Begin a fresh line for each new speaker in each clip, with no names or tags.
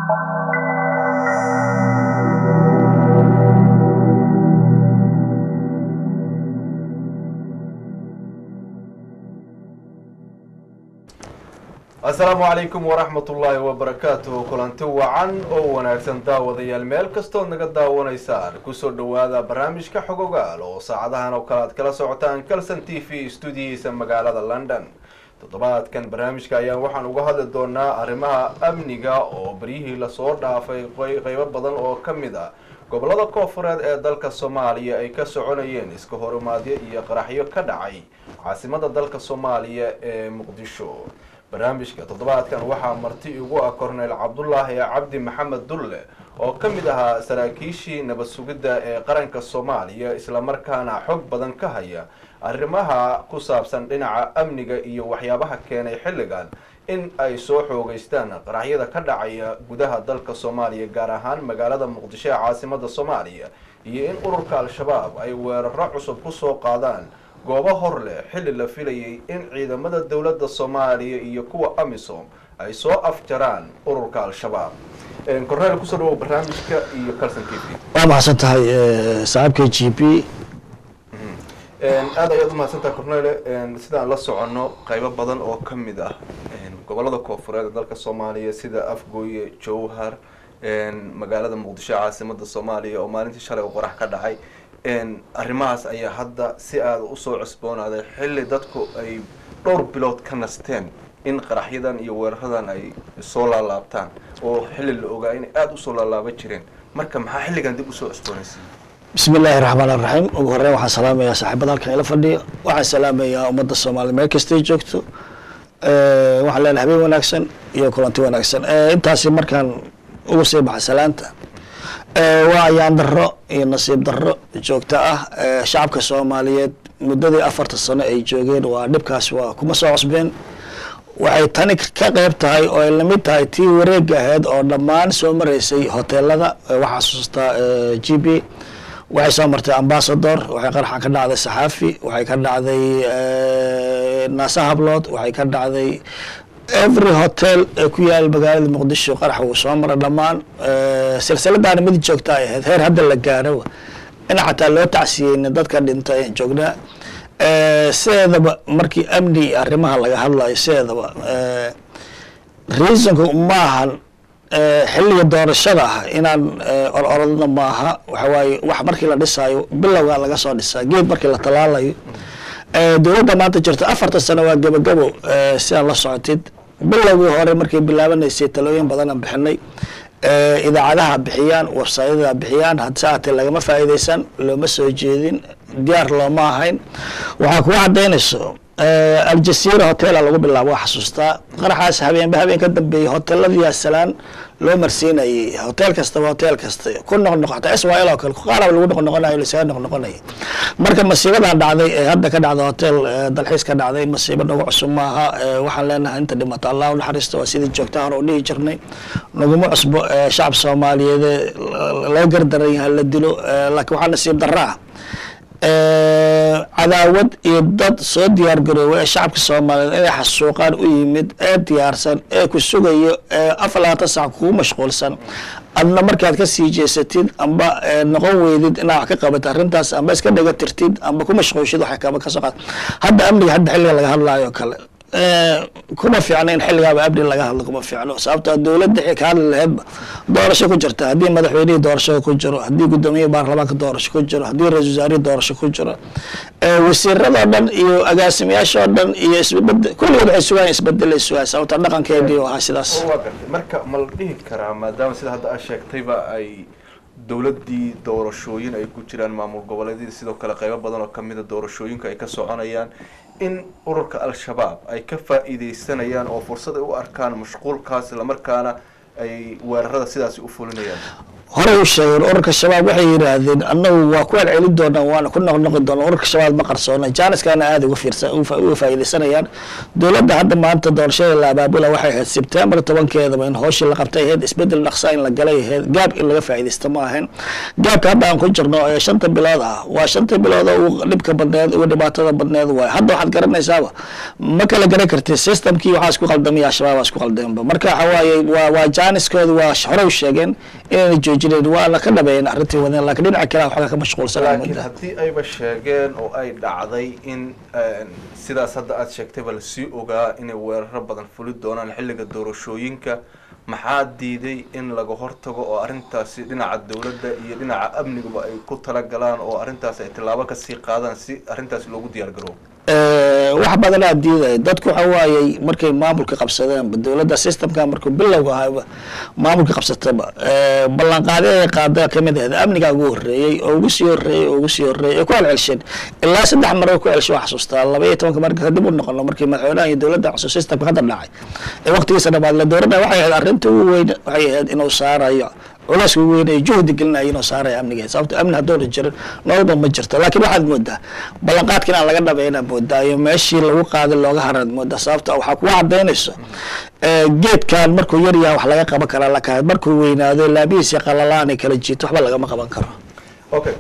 asalaamu calaykum waraxmat ullaahi wabarakaatuh kulanti wacan oo wanaagsan daawadayaal meel kastood naga daawanaysaan kusoo dhawaada barnaamijka xogogaal oo saacadahan oo kale aad kala socotaan calson t v stuudiyihiisa magaalada london toddobaadkan barnaamijka ayaan waxaan uga hadli doonaa arrimaha amniga oo beryihii lasoo dhaafay qeybo badan oo ka mid ah gobolada koofureed ee dalka soomaaliya ay ka soconayeen iska horimaadyo iyo qaraxyo ka dhacay caasimada dalka soomaaliya ee muqdisho barnaamijka toddobaadkan waxaa marti igu ah korneyl cabdulaahi cabdi maxamed dulle oo ka mid ahaa saraakiishii nabad sugidda ee qaranka soomaaliya islamarkaana xog badan ka haya arrimaha ku saabsan dhinaca amniga iyo waxyaabaha keenay xilligan in ay soo xoogeystaan qaraxyada ka dhacaya gudaha dalka soomaaliya gaar ahaan magaalada muqdisho ee caasimada soomaaliya iyo in ururka al-shabaab ay weeraro cusub kusoo qaadaan goobo hor leh xilli la filayay in ciidamada dowladda soomaaliya iyo kuwa amisom ay soo afjaraan ururka al-shabaab korneel kusoo dhawow barnaamijka iyo calson t v
waa mahadsan tahay saaxiibka g p
aada ayaad umahadsantahay cornele sidaan la soconno qeybo badan oo ka mid ah gobolada koofureed ee dalka soomaaliya sida afgooye jowhar magaalada muqdisho caasimada soomaaliya oo maalintii shalay u qorax ka dhacay arrimahaas ayaa hadda si aada usoo cusboonaaday xilli dadku ay dhowr bilood ka nasteen in qaraxyadan iyo weeraradan ay soo laalaabtaan oo xilli la ogaa inay aada usoo laalaaban jireen marka maxaa xilligan dib usoo cusboonaysiin
bismi illaahi raxmaan iraxiim ugu horeyn waxaan salaamayaa saaxiibada halkan ila fadhiya waxaan salaamayaa ummadda soomaaliya meel kastay joogto waxaan leenahay habeen wanaagsan iyo kulanti wanaagsan intaasi markaan ugu sii baxa salaanta waa ayaan daro iyo nasiib daro joogto ah shacabka soomaaliyeed muddadii afarta sano ay joogeen waa dhibkaas waa kuma soo cusbeen waxay tani ka qeyb tahay oo ay lamid tahay tii wareega ahayd oo dhammaan soo maraysay hoteelada waxaa xasuustaa g b waxay soo martay ambasador waxay qaraxa ka dhacday saxaafi waxay ka dhacday naasa hablood waxay ka dhacday every hotel ee ku yaal magaalada muqdisho qarax wuu soo mara dhammaan silsiladaana mid joogta ay ahayd heer hadda la gaaro in xataa loo tacsiyeyna dadka dhinta ee joognaa sideedaba markii amni iyo arrimaha laga hadlayo sideedaba reasonku maahan xilliga doorashada ah inaan ororodna maaha waxawaaye wax markii la dhisaayo bilowga laga soo dhisaa geed markii la talaalayo dowladda maanta jirta afartan sano waa gabagabo sidaa la socotid bilowgii hore markay bilaabanaysay talooyin badan aan bixinay idaacadaha bixiyaan websayada bixiyaan hadse haatee lagama faa'iideysan looma soo jeedin diyaar looma ahayn waxaa kuga cadaynayso aljasiira hotela lagu bilaabo waa xasuustaa qaraxaas habeenba habeen ka dambeeyey hoteladii salaan loo marsiinayay hotel kastaba hotel kasta ku noqnoqota swl oo kale qaaraba lagu noqnoqonayo lasaga noqnoqonaya marka masiibadan dhacday ee hadda ka dhacda hotel dalxiis ka dhacday masiibo nagu cusub maaha waxaan leenahay inta dhimata allah unaxariista waa sidii joogta hore u dhihi jirnay naguma cusbo shacab soomaaliyeed laga gardaran yahay la dilo laakiin waxaa nasiib daraa cadaawad iyo dad soo diyaar garoobay ee shacabka soomaaliyeed inay xasuuqaan u yimid ee diyaarsan ee ku sugayo ee afar labaatan sac kugu mashquulsan adna markaad ka sii jeesatid amba noqon weydid inaad wax ka qabat arrintaas amba iska dhaga tirtid amba ku mashquulshid waxay kaba kasoo qaad hadda amniga hadda xilliga laga hadlaayo kale kuma fiicno in xilligaaba abdi laga hadlo kuma fiicno sababto dowladda ka hadli laheedba doorasho ku jirta haddii madaxweynihii doorasho ku jiro haddii gudoomiyihii baarlamaanka doorasho ku jiro haddii ra-isul wasaarihii doorasho ku jiro wasiiradoo dhan iyo agaasimayaashoo dhan iyo isbabed kulligood waxay sugaan isbedel ay sugaan sababta dhaqankeedii ahaa sidaas
waa gartay marka ma la dhihi karaa maadaama sida hadda aad sheegtayba ay dowladdii doorashooyin ay ku jiraan maamul goboleedyadii sidoo kale qeybo badan oo kamida doorashooyinka ay ka soconayaan in ururka al-shabaab ay ka faa'iideysanayaan oo fursad ay u arkaan mashquulkaas islamarkaana ay weerarada sidaasi u fulinayaan
horey u sheegeen ururka shabaab waxay yidhaahdeen annagu waa ku celcelin doonaa waana ku noqnoqi doonaa ururka shabaab ma qarsoona jaaniskaana aada uga fiirsa uga faa'iidaysanayaan dowladda hadda maanta doorashada la abaabula waxay ahayd sebtembar tobankeedaba in hooshii la qabtay ahayd isbedel dhaqsa in la galay ahayd gaab in laga faa'iidaysto ma ahayn gaabka hadda aan ku jirno ee shanta bilood ah waa shanta bilood oo ugu dhibka badneed ugu dhibaatada badneed waay hadda waxaad garanaysaaba ma kala garan kartid systemkii waxaa isku qaldamaya shabaab isku qaldamaba marka waxa waaye waa waa jaaniskooda waa horey u sheegeen inayna joojineen waana ka dhabeeyeen arrintii wadeen laakiin dhinaca kale waxaa ka mashquulsanaa
laakiin haddii ayba sheegeen oo ay dhacday in sidaas hadda aada sheegtayba lasii ogaa inay weeraro badan fuli doonaan xilliga doorashooyinka maxaa diiday in laga hortago oo arrintaasi dhinaca dowladda iyo dhinaca amniguba ay ku talagalaan oo arrintaasi ay tillaabo kasii qaadaan si arrintaasi loogu diyaar garoobo
wax badanaa diidaya dadku waxa waayey markay maamulka qabsadeenba dowladda systemka markuu bilowga ahayba maamulka qabsataba ballanqaadi ay qaada kamid ahayd amnigaa ugu horeeyey oo ugu sii horeeyey oo ugu sii horeeyey ay ku celcelsheen ilaa saddex mar ay ku celshay waa xasuustaa laba iyo tobanka marka kadib u noqono markii madaxweynaha iyo dowladda cusub systemka hadda dhacay ee waqtigiisa dhamaad la dooranaya waxay ahayd arrinta ugu weyn waxay ahayd inuu saarayo culeyska ugu weyn ay juhdi gelinaya inuu saaraya amnigeed sababto amni haddoona jirin nololba ma jirto laakiin waxaad moodaa ballanqaadka inaan laga dhabayna moodaa iyo meeshii lagu qaaday looga haraad moodaa sababto waxaa kuga cadaynayso geedkan markuu yar yahay wax laga qaban karaa laakiin markuu weynaado laabihiisi qalalaan ay kala jiito waxba lagama qaban karo
okay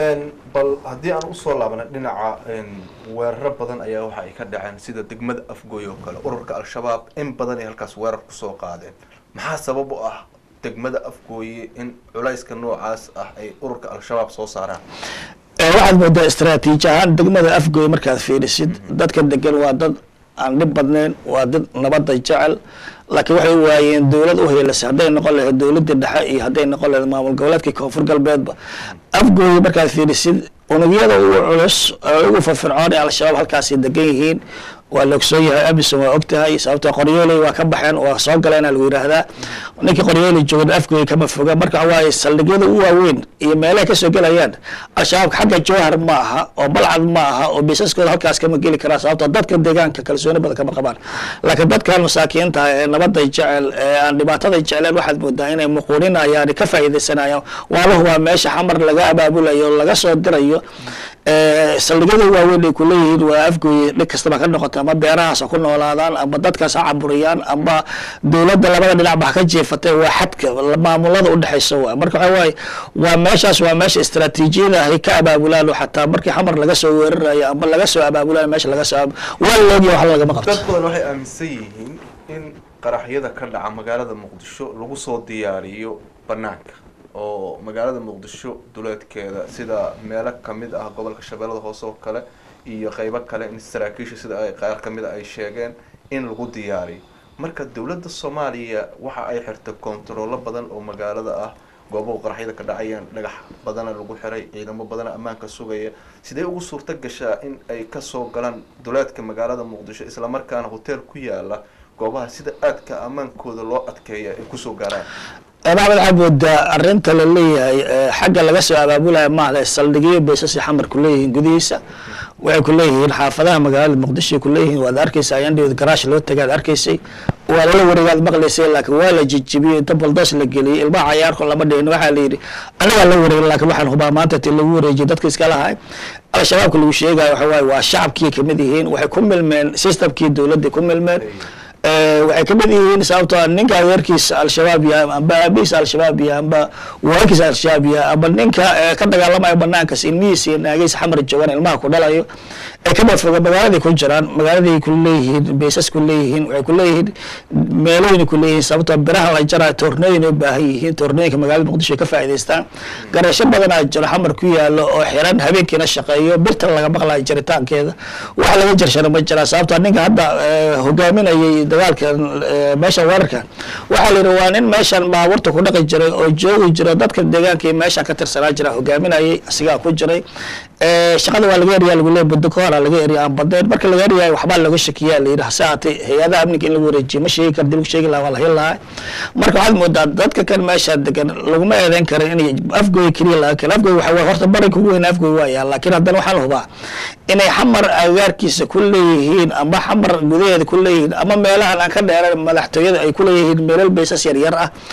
bal haddii aan usoo laabana dhinaca weeraro badan ayaa waxa ay ka dhaceen sida degmada afgooy oo kale ururka al-shabaab in badan ay halkaas weerar kusoo qaadeen maxaa sabab u ah degmada afgooye in culayska noocaas ah ay ururka al-shabaab soo saaraan
waxaad moodaa istraatiiji ahaan degmada afgooye markaad fiirisid dadka degan waa dad aan dhib badnayn waa dad nabadda jecel laakiin waxay waayeen dowlad u heelasay hadday noqon lahayd dowladda dhexe iyo hadday noqon lahayd maamul goboleedka koonfur galbeedba afgooye markaad fiirisid unugyada ugu culus ugu firfircoon ee al-shabaab halkaasay degan yihiin waa la ogsoon yahay amison waa og tahay sababto qoryooley waa ka baxeen waa soo galeena lagu yidhaahdaa ninkii qoryooley joogan afgooy kama foga marka waaye saldhigyada u waaweyn iyo meelaha kasoo gelayaan al-shabaabka xagga jawhar ma aha oo balcad ma aha oo biisaskooda halkaas kama geli karaa sababto dadka deegaanka kalsooni badan kama qabaan laakiin dadkan masaakiinta ee nabaday jecel ee aan dhibaataday jecleen waxaad moodaa inay muquuninayaan ka faa'iidaysanayaan waalahu waa meesha xamar laga abaabulayo laga soo dirayo saldhigyada waaweyn ay kuleeyihiin waa afgooye dhig kastaba ka noqota ama beerahaas ha ku noolaadaan ama dadkaas ha caburiyaan ama dowladda labada dhinac ba ha ka jeefatay waa xadka maamulada udhexaysa waa marka waxa waaye waa meeshaas waa meesha istraatiijiyada ay ka abaabulaan oo xataa markii xamar laga soo weerarayo ama laga soo abaabulayo meesha laga soo waa loogiya wax lagama qabto
dad badan waxay aaminsan yihiin in qaraxyada ka dhaca magaalada muqdisho lagu soo diyaariyo banaanka oo magaalada muqdisho duleedkeeda sida meelo kamid ah gobolka shabeellada hoose oo kale iyo qeybo kale in saraakiisha sida ay qaar kamid a ay sheegeen in lagu diyaariyo marka dowladda soomaaliya waxa ay xirtay kontaroolo badan oo magaalada ah goobahu qaraxyada ka dhacayaan dhagax badana lagu xiray ciidamo badana ammaanka sugaya sidee ugu suurto gashaa in ay kasoo galaan duleedka magaalada muqdisho islamarkaana hotel ku yaala goobaha sida aadka ammaankooda loo adkeeya ay kusoo gaaraan
maxmed waxaad moodaa arinta laleeyahay xagga laga soo abaabulaya maahda saldhigyo baysasi xamar kuleeyihiin gudihiisa waxay kuleeyihiin xaafadaha magaalada muqdisho kuleeyihiin waad arkeysa ayandhiod garaash loo tagaad arkaysay waa lala wareegaad maqlaysay laakiin waa la jijibiyey inta baldoos la geliyey ilmaha cayaarko lama dhihin waxaa la yidhi anagaa la wareegay laakiin waxaan hubaa maanta ti lagu wareejiyay dadka iska lahay al-shabaabka lagu sheegayo waxa waaye waa shacabkii kamid yihiin waxay ku milmeen systemkii dowladda ku milmeen waxay kamid yihiin sababtoo ninka adeerkiisa al-shabaab yahay amba aabihiisa al-shabaab yahay amba walaalkiisa al-shabaab yahay amba ninka ka dagaalamayo banaankas ilmihiisa iyo naagiisa xamar joogan ilmaha ku dhalayo ay kama foga magaaladay ku jiraan magaaladay kuleeyihiin baysas kuleeyihiin waxay kuleeyihiin meelooyin kuleeyihiin sababtoo biraha la jarayo toornooyin u baahan yihiin toornooyinka magaalada muqdisho ay ka faa'idaystaan garasho badanaa jiro xamar ku yaalo oo xiran habeenkiina shaqeeyo birtan laga maqlayo jaritaankeeda waxa laga jarshana ma jiraa sababtoo ninka hadda hogaaminayay dagaalkan meeshan weerarkan waxaa la yidhi waa nin meeshan baabuurta ku dhaqi jiray oo joogi jiro dadka deegaanka iyo meeshan ka tirsanaa jira hogaaminayay asigaa ku jiray shaqada waa laga eriyaa lagu leey buddo ka hora laga eriya aan badeen marka laga eriyayo waxbaa laga shakiyaa la yidhi hase haatee hay-adaha amniga in lagu wareejiyo ma sheegi kara dib lagu sheegi lahaa waa la heli lahaa marka waxaad moodaa dadka kan meesha degan laguma eedeyn kara inay afgooy keliya laga kelo afgooy waxa horta barinka ugu weyn afgooy waayaa laakiin haddana waxaan hubaa inay xamar agaarkiisa ku leeyihiin ama xamar gudaheeda ku leeyihiin ama meelahan aan ka dheeran madaxtooyada ay ku leeyihiin meelal baysas yaryar ah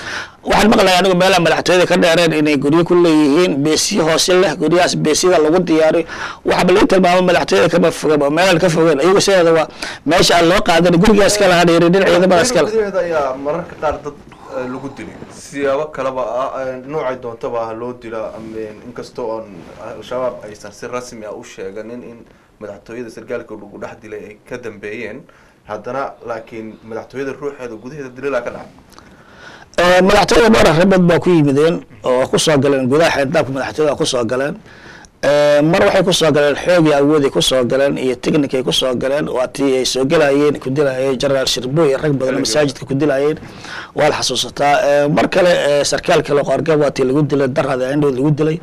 waxaan maqlaya anigu meelaha madaxtooyada ka dheereen inay guryo ku leeyihiin beesiyo hoose leh guryahaas beesiyada lagu diyaariyo waxaaba lagu tilmaamo madaxtooyada kama fogaba meelaan ka fogeen iyagu sideeda waa meesha aan loo qaadan gurigaa iska lahaa dheeri dhinac ciidamada iska leh
gudaheeda ayaa mararka qaar dad eh, lagu dilay siyaabo kaleba ah eh, noocay doontaba ah loo dila ama inkastoo oon al-shabaab aysan si rasmi ah u sheeganin in madaxtooyada sargaalka lagu dhex dilay ay ka dambeeyeen haddana laakiin madaxtooyada ruuxeeda gudaheeda dililaa ka dhacay
Eh, madaxtooyada dhowr arrimood baa ku yimideen oo kusoo galeen gudaha xeerdaabka madaxtooyada kusoo galeen Eh, mar waxay kusoo galeen xoog iyo awood ay kusoo galeen iyo technic ay kusoo galeen waa tii ay soo gelayeen ku dilayeen generaal shirbo iyo rag badan oo masaajidka ku dilayeen waa la xasuusataa Eh, mar kale eh, sarkaal kale qoorgab waa tii lagu dilay darada indhood lagu dilay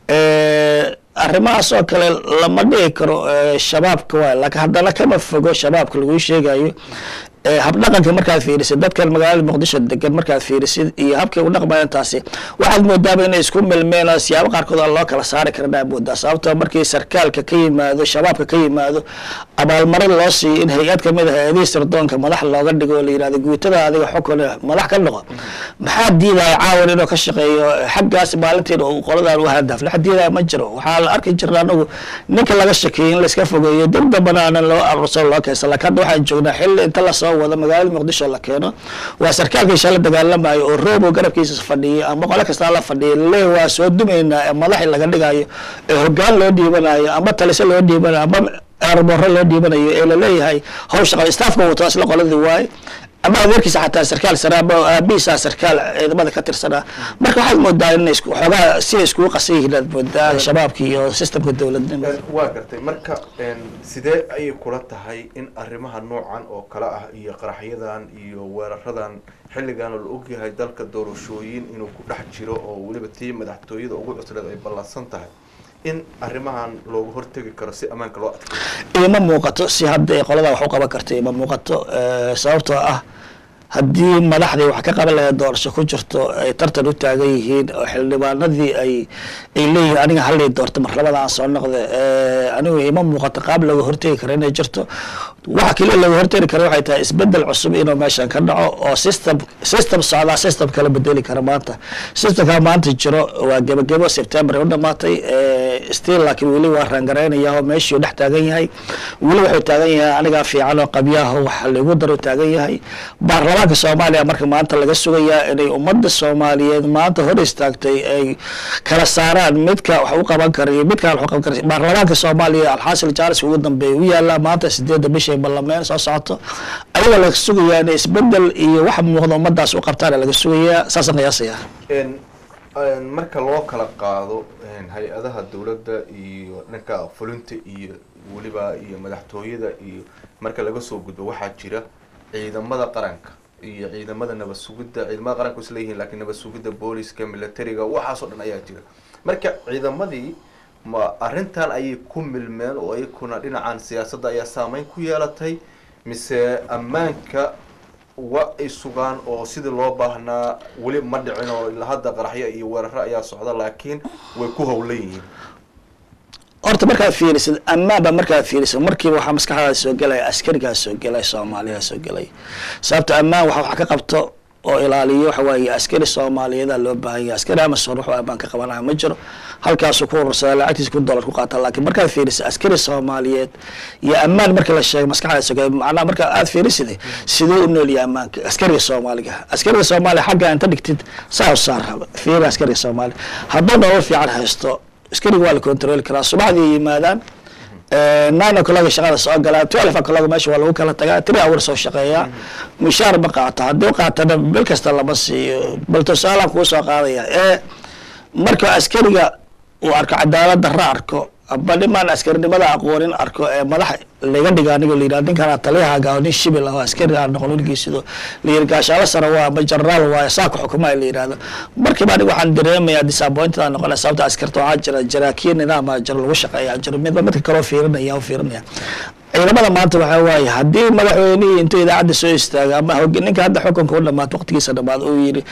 Eh, arrimahaas oo kale lama dhigi karo eh, shabaabka waay laakiin haddana kama fogo shabaabka lagu sheegayo Eh, habdhaqanka markaad fiirisid dadkan magaalada muqdisho degan markaad fiirisid iyo habkay u dhaqmayaan taasi waxaad moodaaba inay isku milmeen oo siyaabo qaarkood aan loo kala saari karin aa moodaa sababtoo markii sarkaalka ka yimaado shabaabka ka yimaado abaalmarin loo siiyo in hay-ad kamid ah hay-adihii sirdoonka madax looga dhigo oo la yihahdo guutada adiga xukun madax ka noqo maxaa diidaya caawan inuu ka shaqeeyo xaggaas maalinteeda uu qoladan u hadaf lax diidaya ma jiro waxaa la arki jirna anagu ninka laga shakeeyey in layska fogeeyo dib dambana aanan loo aruursan loo keensan laakiin hadda waxaan joognaa xilli inta lasoo wado magaalada muqdisho la keeno waa sarkaalkii shala dagaalamayo oo roobo garabkiisa fadhiyay ama qole kastaa la fadhiyay le waa soo dumaynaa ee madaxi laga dhigayo ee hogaan loo dhiibanayo ama talise loo dhiibanayo ama aarboore loo dhiibanayo ee laleeyahay hawsha qaba staafka wato isla qoladii waaye ama adeerkiisa xataa sarkaal sare ama aabihiisa sarkaal ciidamada ka tirsanaa marka waxaad moodaa in isku xoogaa siday iskugu qasan yihiin aad moodaa shabaabka iyo systemka dowladnimo
waa gartay marka een, sidee ayay kula tahay in arrimaha noocan oo kale ah iyo qaraxyadan iyo weeraradan xilligan la ogyahay dalka doorashooyin inuu ku dhex jiro oo weliba tii madaxtooyada ugu cusleed ay ballansan tahay in arrimahan loogu hortegi karo si ammaanka loo adkeeyo
ima muuqato si hadda ay qolada wax u qaban karta ima muuqato eh, sababtoo ah haddii madaxdii wax ka qaban lahayd doorasho ku jirto ay tartan u taagan yihiin oo xildhibaanadii ay ay leeyihiin aniga hallii doorto mar labada aan soo noqda eh, anigu ima muuqato qaab laga hortegi karo inay jirto waxa keliya laga hortegi karo waxay tahay isbedel cusub inuu meeshan ka dhaco oo system system socdaa system kala bedeli kara maanta systemka maanta jiro waa gebagebo september ay u dhamaatay eh, still laakiin weli waa raangaraynaya oo meeshii dhex taagan yahay weli wuxuu taagan yahay anigaa fiican oo qabyaha waxa lagu daro taagan yahay baarlamaanka soomaaliya marka maanta laga sugayaa inay ummadda soomaaliyeed maanta hor istaagtay ay kala saaraan midka wax u qaban kara iyo midkaan wax u qaban kara baarlamaanka soomaaliya alxaasil jaalis ugu dambeeya u yaalaa maanta sideedda bishay ballameen soo socoto ayaga laga sugayaa inay isbedel iyo wax muuqda ummadaas u qabtaan laga sugayaa saasaan qiyaasaya
een een marka loo kala qaado een hay-adaha dowladda iyo dhanka fulinta iyo weliba iyo madaxtooyada iyo marka laga soo gudbo waxaa jira ciidamada qaranka iyo ciidamada nabad sugidda ciidamada qaranka is leeyihiin laakiin nabad sugidda booliska militariga waxaasoo dhan ayaa jira marka ciidamadii ma arrintan ayay ku milmeen oo iyakuna dhinacan siyaasadda ayaa saameyn ku yeelatay mise ammaanka wa ay sugaan oo sidii loo baahnaa weli ma dhicin oo ilaa hadda qaraxyo iyo weeraro ayaa socda laakiin way ku howlan yihiin
horta markaad fiirisid ammaanba markaad fiirisid markiiba waxaa maskaxdaada soo gelaya askarigaa soo gelaya soomaaliyaa soo gelaya sababto ammaan waxa wax ka qabto oo ilaaliyo waxa waaye askari soomaaliyeeda loo baahan yahay askari amason wuxuu ammaan ka qabanaya ma jiro halkaasuu ku urursada lacagtiisa kun dollar ku qaata laakiin markaad fiirisid askari soomaaliyeed iyo ammaan marka la sheego maskaxdaada soo gelaya macnaha marka aad fiirisid siduu u nool yahay ammaanka askariga soomaaliga askariga soomaaliya xagga inta dhigtid saa u saar fiiri askariga soomaaliya hadduu nolol fiican haysto askariga waa la controli karaa subaxdii yimaadaan nine o'clock shaqada soo galaa twelve o'clock meesha waa lagu kala tagaa three hours soo shaqeeyaa mushaar ma qaato haddii qaatana bil kasta lama siiyo bal tusaalaan kuu soo qaadaya ee marka askariga uu arko cadaalad darro arko aba dhimaan askarinimada aqoonin arko ee madax laga dhiga anigo la yidhahdo ninkaan taliyahaaga oo nin shibil ah oo askari aan noqon wilgiisido la yidhi gaashaalo sare waa ama generaal waayo saa ku xukumaa la yidhahdo markiiba aniga waxaan dareemayaa disappointed aan noqonaya sababta askarta waxaa jira jaraakiin nidaama jiro lagu shaqeeya jiro midba midka kaloo fiirinaya oo fiirinaya ciidamada maanta waxaa waaye haddii madaxweynihii intuu idaacadda soo istaaga ama hog- ninka hadda xukunka u dhamaad waqtigiisa dhamaad uu yidhi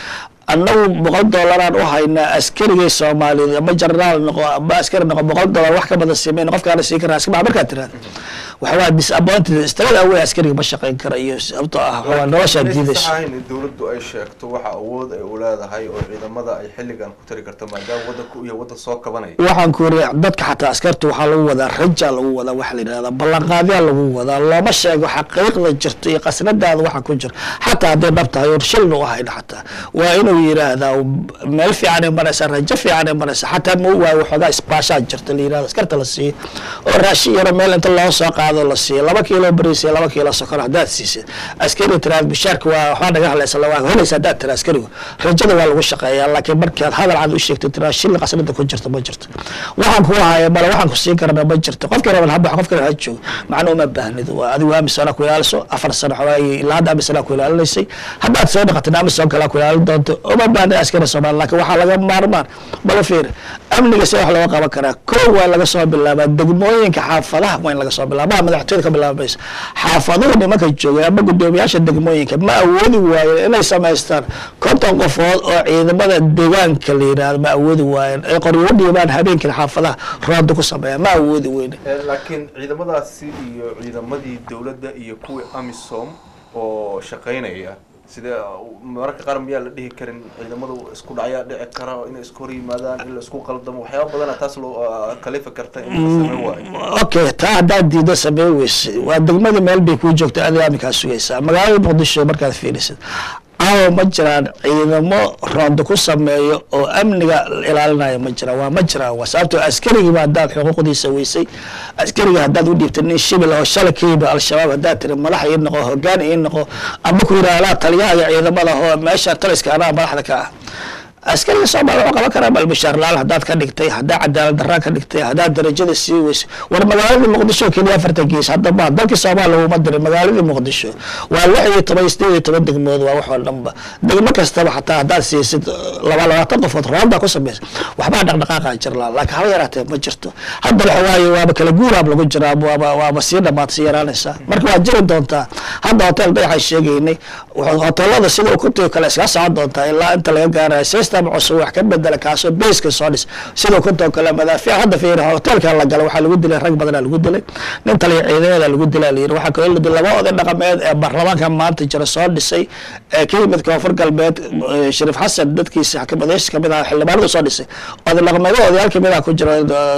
annagu boqol doolaraan u haynaa askarigii soomaaliyeed ama jenaraal noqo ama askari noqo boqol doolar wax ka badan simeyn qofkaana sii karaa iska maa markaad tirahda waxa waa disappointed istirada awey askariga ma shaqayn kara iyo sababtoo ah waa noloshaa diidaysa
ahayn in dowladdu ay sheegto waxa awood ay u leedahay oo ciidamada ay xilligan ku tari karto maadaama wadanku iyo wadan soo kabanaya
waxaan ku yiri dadka xataa askarta waxaa lagu wadaa rajaa lagu wadaa waxa la yidhahdaa ballanqaadyaa lagu wadaa looma sheego xaqiiqda jirto iyo qasnadaada waxa ku jira xataa hadday dhab tahay or shilna u hayna xataa waa inuu yidhaahdaa meel fiicanay maraysa rajo fiicanay maraysa xataa ma waayo waxoogaa isbaashaa jirta la yidhahda askarta la siiyo oo raashin yaro meel inta loo soo qaado la siiyo laba kiilo bariis iyo laba kiilo sokor haddaad siisid askari tiraad bishaarka waa waxbaa naga hadlaysa waa helaysa haddaad tira askarigu rajada waa lagu shaqeeyaa laakiin markaad hadal cad u sheegto tiraa shilli qasnada ku jirta ma jirto waxaan ku haya male waxaan ku siin karana ma jirto qofkii raban habax qofkii raban ha joogo macna uma baahnid waa adigu amisana ku ilaaliso afar sano xawaaye ilaa hadda amisana ku ilaalinaysay haddaad soo dhaqatin amisom kale ku ilaalin doonto uma baahna askari soomaali laakiin waxaa laga maarmaan bala fiir amniga se wax looga qaban karaa kow waa laga soo bilaabaa degmooyinka xaafadaha waa in laga soo bilaaba madaxtooyada ka bilaabaysa xaafaduhu nimanka joogay ama guddoomiyaasha degmooyinka ma awoodi waayeen inay samaystaan konton qofood oo ciidamada deegaanka la yidhahdo ma awoodi waayeen ay qoryo u dhiibaan habeenkii xaafadaha rooda ku sameeya ma awoodi weyne
laakiin ciidamadaasi iyo ciidamadii dowladda iyo kuwii amisom oo shaqaynaya sida mararka qaar miyaa la dhihi karin ciidamadu isku dhacyaa dhici kara inay isku hor yimaadaan in la isku qaldamo waxyaaba badana taas loo kalifi karta in la sameyn waayo
okay taa haddaad diido samey weyse waa degmada meel bay kuu joogta adiga aminkaa sugaysaa magaalada muqdisho markaad fiirisid caawa ma jiraan ciidamo roondo ku sameeyo oo amniga ilaalinaya ma jiraan waa ma jiraan waa sababtoo askarigiiba haddaad xuquuqdiisa weysay askariga haddaad u dhiibtay nin shibil oo shalay ka yimi al-shabaab haddaad tiri madax ii noqo hogaan ii noqo ama ku yidhaahdaa taliyaha iyo ciidamada oo meesha taliska anaa madaxda ka ah askariga soomaali wuxuu qaban karaa balbishaar laal haddaad ka dhigtay haddaad cadaalad daraan ka dhigtay haddaad darajada sii weysay war magaaladii muqdisho keliya afartan gees hadda ma dalkii soomaali laguma diray magaaladii muqdisho waa lix iyo toban sideed iyo toban degmood waa wax oo dhanba degmo kastaba xataa haddaad siisid laba labaatan qofood roondaa ku samaysa waxbaa dhaqdhaqaaqa jirlaa laakiin haba yaraatee ma jirto hadda waxa waaye waaba kala guuraab lagu jiraa waaba waaba sii dhamaad sii yaraanaysaa marka waad jiri doontaa hadda hotel dayaxaan sheegaynay hoteelada sida ukuntii kale iskaga socon doontaa ilaa inta laga gaarayo system cusub wax ka bedela kaasoo baska soo dhis sida ukunta kale madaafiic hadda fiiri hotelka la gala waxaa lagu dilay rag badanaa lagu dilay nin taliya ciidamada lagu dilaa la yiri waxaa kaloo la dilay laba oday dhaqameed ee baarlamaanka maanta jira soo dhisay ee ka yimid koonfur galbeed shariif xasan dadkiisa xakamadeysh kamid ah xildhibaanadu soo dhisay oday dhaqameedo odayaal kamid ah ku jira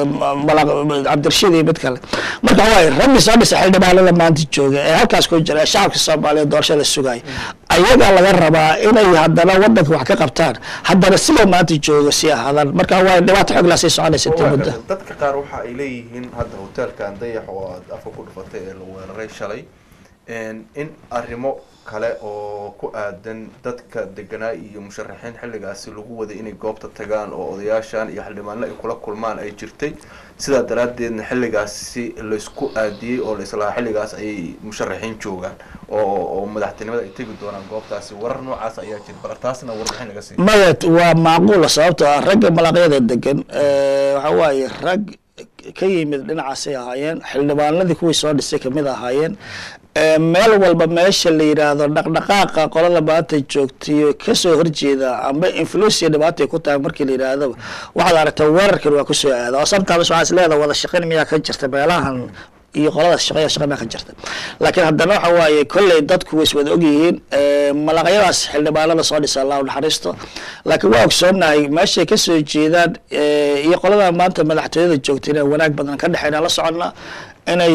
cabdirashiid iyo mid kale marka waay raggi soo dhisay xildhibaanada maanta jooga ee halkaas ku jira ee shacabka soomaaliyeed doorashada sugaya ayagaa laga rabaa inay haddana wadanka wax ka qabtaan haddana sida maanta jooga si ahaadaan marka waa dhibaato xoog laa sii soconaysa intii muddo
dadka qaar waxa ay leeyihiin hadda hoteelkan dayax oo aad afka ku dhufatay ee la weeraray shalay in arrimo kale oo ku aadan dadka deganaa iyo musharaxiin xilligaasi lagu waday inay goobta tagaan oo odayaashan iyo xildhibaano ay kula kulmaan ay jirtay sidaa daraaddeedna xilligaasi laysku aadiyey oo laislahaa xilligaas ayay musharaxiin joogaan oo oo madaxtinimada ay tegi doonaan goobtaasi warar noocaas ayaa jira bal taasna warbixin laga siiya
maya waa macquula sababtoo ah ragga malaqyada degan waxa waaye rag ka yimid dhinacaasay ahaayeen xildhibaanadii kuwii soo dhisay kamid ahaayeen meel walba meesha la yidhaahdo dhaqdhaqaaqa qolada maanta joogtayo kasoo horjeeda amba influencia dhibaatay ku tahay markii la yidhaahdaba waxaad aragtaa weerarkan waa kusoo aada oo sometimes waxaa is leedaha wada shaqayn miyaa ka jirta meelahan iyo qoladaas shaqeya shaqa miyaa ka jirta laakiin haddana waxa waaye kolley dadku way is wada ogyihiin malaqyadaas xildhibaanada soo dhisa allahu naxariisto laakiin waa ogsoonahay meeshay kasoo jeedaan iyo qolada maanta madaxtooyada joogta inay wanaag badan ka dhexeynaa la soconnaa inay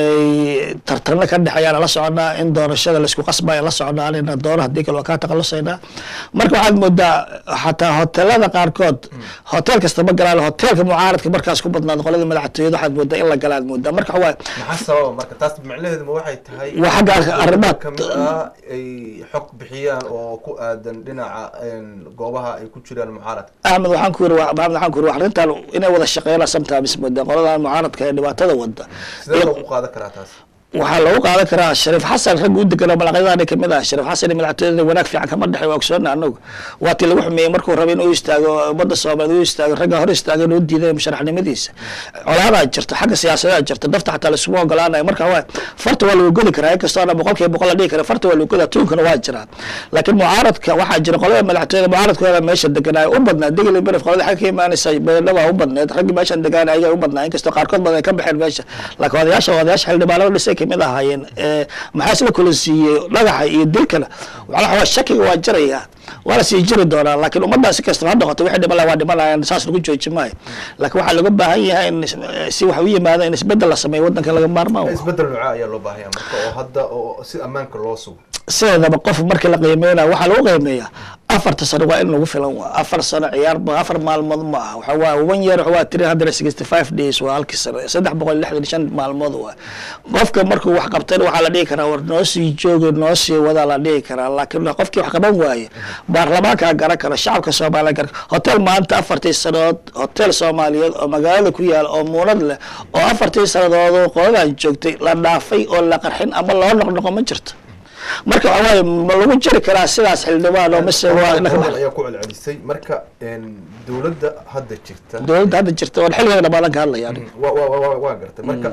tartano ka dhexeeyaan la soconaa in doorashada laisku qasbaya la soconaa anina doono hadii kale waa kaa taqalusaynaa marka waxaad moodaa xataa hotelada qaarkood hotel kasta ma galaan hotelka mucaaradka markaas ku badnaado qolada madaxtooyada waxaad moodaa in la galaad moodaa marka waa
maxaa sababa marka taas macnaheedu ma waxay tahay
waa xagga arrimaha
kamid ah ay xog bixiyaan oo ku aadan dhinaca goobaha ay ku jiraan mucaaradka
axmed waxaan ku yiri maxamed waxaan ku yiri arrintan inay wada shaqeeyaan sometimes moodaa qoladan mucaaradka ee dhibaatada wada
sidee loogu qaadan karaa taas
waxaa lagu qaadan karaa shariif xasan ragga u deganoo malaqyadaani kamid ah shariif xasan iyo madaxtooyada wanaag fiican kama dhexey waa ogsoona anagu waa tii lagu xumeeyey markuu raba inuu istaago ummadda soomaaliyeed u istaago ragga hor istaaga inuu diiday musharaxnimadiisa colaadaa jirta xagga siyaasadaa jirta dafta xataa laisuma ogolaanayo marka waa farta waa lagu godi karaa inkastoo ana boqol kiiba boqol la dhihi kara farta waa lagu godaa tuunkana waa jiraan laakiin mucaaradka waxaa jira qolada madaxtooyada mucaaradkooda meesha deganaayo u badnaa digli beref qolada xagga ka imaanaysa beedhaba u badneed raggi meeshan degaana ayaa u badnaa inkastoo qaarkood badan ay ka baxeen meesha laakiin odayaasha odayaasha xildhibaanada dhisay kamid ahaayeen maxaa isla kula siiyey dhagaxa iyo dilkana waa shakiga waa jiraya waana sii jiri doonaa laakiin ummaddaa si kastaba ha noqoto wixii dhiman laha waa dhimanayaan saas lagu jooji maayo laakiin waxaa looga baahan yahay in si wax u yimaado in isbedel la sameeyo waddanka laga maarmaan
isbedel noocaa ayaa loo baahaya marka oo hadda oo si ammaanka loo sugo
sideedaba qof markii la qiimeynayo waxaa lagu qiimeeyaa afarta sano waa in lagu filan waa afar sano ciyaar ma afar maalmood ma aha waxa waa one year waa three hundred sixty five days waa halkii sano saddex boqol lixdan shan maalmood waa qofka markuu wax qabtayna waxaa la dhihi karaa war noo sii jooga noo sii wadaa la dhihi karaa laakiin qofkii wax qaban waaye baarlamaankaa garan kara shacabka soomaaliya garan hotel maanta afartii sanadood hotel soomaaliyeed oo magaalada ku yaala oo muunad leh oo afartii sanadood oo qoladan joogtay la dhaafay oo la qarxin ama loo noqnoqo ma jirto marka waxa waaye ma lagu jiri karaa sidaas xildhibaan oo mise waa
ayaa ku celcelisay marka dowladda hadda jirta
dowladda hadda jirta waan xilligeeda dhamaadan ka hadlaya aniga
wa wa wa waa gartay marka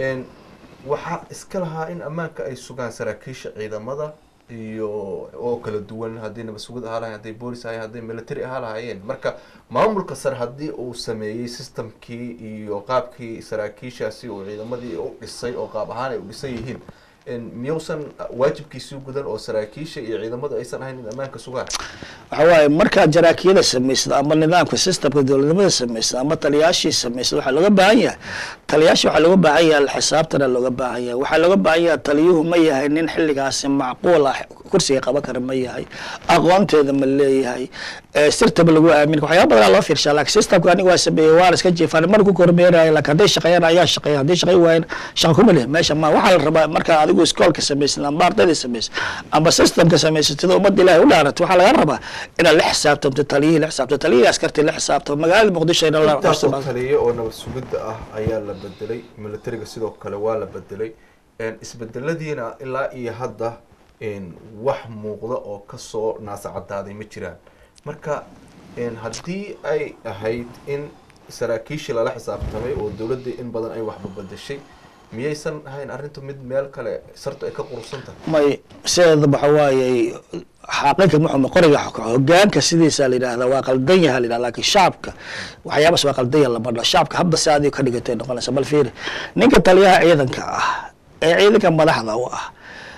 waxaa iska lahaa in ammaanka ay sugaan saraakiisha ciidamada iyo oo kala duwan haddii nabasugid ahaa lahayen hadday boolis ahayen hadday military ahaa lahaayeen marka maamulka sare haddii uu sameeyey systemkii iyo qaabkii saraakiishaasi uu ciidamadii u dhisay oo qaab ahaan ay u dhisan yihiin miyuusan waajibkiisii gudan oo saraakiisha iyo ciidamadu aysan ahayn in ammaanka sugaan
waxa waaye markaad jaraakiyada samaysad ama nidaamka systemka dowladnimada samaysad ama taliyaashii samaysad waxaa looga baahan yahay taliyaasha waxaa looga baahan yahay xisaabtana looga baahan yahay waxaa looga baahan yahay taliyuhu ma yahay nin xilligaasi macquul ah kursiga qaban kara ma yahay aqoonteeda ma leeyahay sirtaba lagu aamin waxyaaba badanaa loo fiirshaa laakiin systemka aniga waa sameeyey waa la iska jiifaan mar ku kormeerayo laakiin hadday shaqeeyaan ayaa shaqeeya hadday shaqey waayeen shaqa kuma leh meesha ma waxaa la rabaa markaa adigu iskoolka samaysan ama ardayda samaysan ama systemka samaysatida ummadda ilahay u dhaarato waxaa laga rabaa inaad la xisaabtamto taliyihii la xisaabto taliyihii askartii la xisaabtamo magaalada muqdisho ina la
intaasoo taliye oo nabad sugidda ah ayaa la bedelay militariga sidoo kale waa la bedelay isbedeladiina ilaa iyo hadda wax muuqda oo kasoo naasacadaaday ma jiraan marka haddii ay ahayd in saraakiishii lala xisaabtamay oo dowladda in badan ay waxba bedeshay miyaysan ahayn arrintu mid meel kale sartu ay ka qurusan tahay
may sideeda waxa waaye xaaqinka muxuma qoriga hogaanka sidiisa la yidhahda waa qaldan yaha la yidhahda laakiin shacabka waxyaabaas waa qaldan yaha lama dho shacabka habda si adiga ka dhigatay noqonaysa bal fiiri ninka taliyaha ciidanka ah ee ciidanka madaxda u ah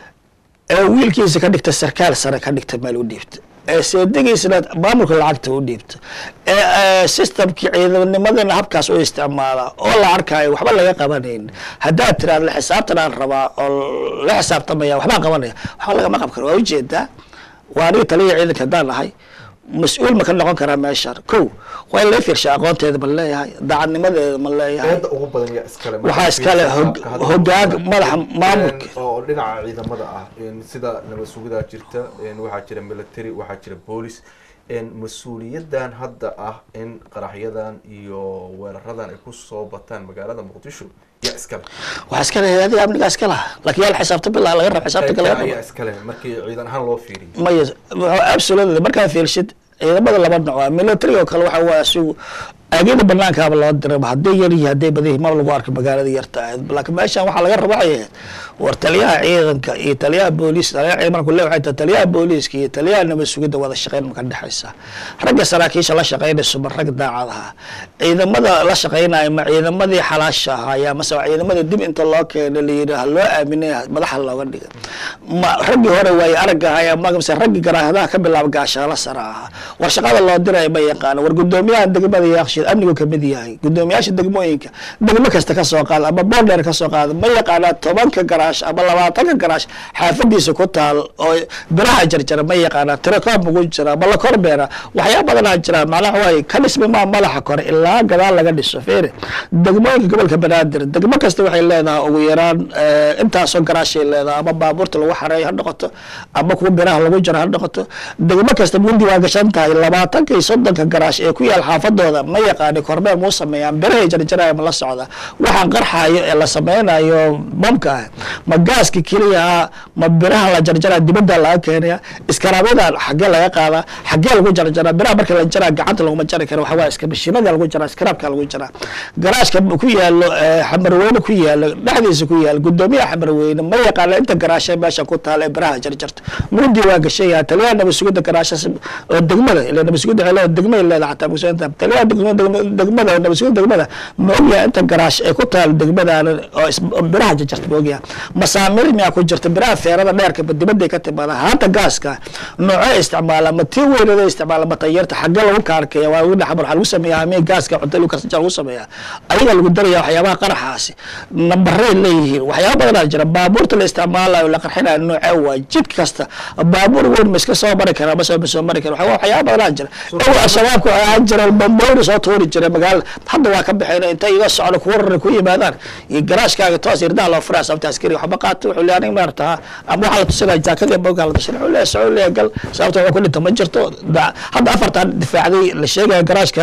ee wiilkiisa ka dhigta sarkaal sare ka dhigta meel u dhiibta ee seedigiisna maamulka lacagta u dhiibta ee systemkii ciidamnimadana habkaas u isticmaala oo la arkaayo waxba laga qabanayn haddaad tiraad la xisaabtan aan rabaa oo la xisaabtamaya waxbaan qabanaya waxba lagama qab karo waa ujeedaa waa aniga taliya ciidanka haddaan nahay mas-uul ma ka noqon karaa meeshaan ko waa in laga fiirsha aqoonteeda ma leeyahay daacadnimadeeda ma leeyahay
eedda ugu badan yaa iskale
waxaa iskale hogaanka madaxa maamulka
oo dhinaca ciidamada ah sida nabad sugidaa jirta waxaa jira military waxaa jira boolis mas-uuliyadan hadda ah in qaraxyadan iyo weeraradan ay kusoo bataan magaalada muqdisho yaa iskale
waxaa iskale hay-adiga amnigaa iska laha laakiin yaa la xisaabta bilaa laga raba xisaabtanka laga raba
ayaa iskale markii ciidan ahaan loo fiiriyo
maya absolutely markaa fiirsid ciidamada laba nooc ah military oo kale waxa waa asigu aagada banaankaaba loo diray hadday yar iyo hadday badan yihiin ma lagu arko magaalada yarta ahayd laakiin meeshan waxaa laga raba waxay ahayd war taliyaha ciidanka iyo taliyaha booliis taliyaha ciidanku le waxay tahay taliyaha booliiska iyo taliyaha nabad sugidda wada shaqeyn maka dhexaysa ragga saraakiisha la shaqeynayso ma rag daacad aha ciidamada la shaqeynaya ma ciidamadii xalaasha ahaaya mase waa ciidamada dib inta loo keena la yidhi ha loo aaminay madaxa looga dhiga ma raggii hore waaye aragga ahaya mase raggii garaahadaha ka bilaaba gaashaala sare ahaa war shaqada loo diraya ma yaqaano war guddoomiyaha degmada yaaqshiid amnigu kamid yahay guddoomiyaasha degmooyinka degmo kasta kasoo qaada ama boondheer kasoo qaada ma yaqaanaa tobanka garaash ama labaatanka garaash xaafadiisa ku taal oo biraha jarjara ma yaqaanaa tirakoob ugu jira ama la korbeera waxyaa badanaa jira macnaha waaye ka dhismi maa madaxa kore ilaa gadaal laga dhiso feere degmooyinka gobolka banaadir degmo kasta waxay leedahay ugu yaraan intaasoo garaashay leedahay ama baabuurta lagu xareeyo ha noqoto ama kuwa biraha lagu jaro ha noqoto degmo kasta mundi waa gashan tahay labaatanka iyo soddonka garaash ee ku yaal xaafadooda ma yaqaani kormeer muu sameeyaan birahay jarjaraya ma la socda waxaan qarxayo ee la sameynayo bamka ah ma gaaska keliya ah ma biraha la jarjaraa dibadda laga keenaya iskaraabyada xaggee laga qaadaa xaggee lagu jarjaraa biraha marka la jaraa gacanta laguma jari karo waxaa waaye iska mashiinada lagu jaraa iskaraabka lagu jaraa garaashka ku yaalo eh, xamarweyne ku yaalo dhexdiisa ku yaalo gudoomiyaha xamarweyne ma yaqaana inta garaashe meesha ku taala ee biraha jarjarta mugdi waa gashayaa taliyaha nabasugida garaashas oo degmada ila nabasugida waxay leedahay degmay leedahay xataa museenta taliyaha degma- degma- degmada oo nabasugida degmada ma ogyahay inta garaash ee ku taala degmadaan oo is- oo biraha jarjarta ma ogyahay masaamir miyaa ku jirta biraha feerada dheerka ba dibadday ka timaada haata gaaska noocee isticmaala ma tii weynada isticmaala ma tayarta xaggee lagu kaarkeeya waa lagu dhaxbar waxaa lagu sameeyaa amee gaaska cunto lagu karsan jira lagu sameeyaa ayaga lagu daraya waxyaabaha qaraxaasi nambaray leeyihiin waxyaaba badanaa jira baabuurta la isticmaalayo la qarxinayo noocee waa jid kasta baabuur weyn ma iska soo mari karaa masoo ma soo mari kara waxaa- waxyaaba badanaa jira dhow al-shabaabku waxay ahaan jireen bamboyna soo tuuri jira magaalada hadda waa ka baxeen intay iga socdo kuwa raran ku yimaadaan iyo garaashkaaga toos irdaha loo furaa sababta askari waxba qaata wuxuu leeyahay aniga maartaa ama waxaa la tusinaya jaakadii bogaa la tusinaya wuxuu leeyahay socod leeyahay gal sababta waxaa ku dhinta ma jirto Da- hadda afartan difaacday la sheegaya garaashka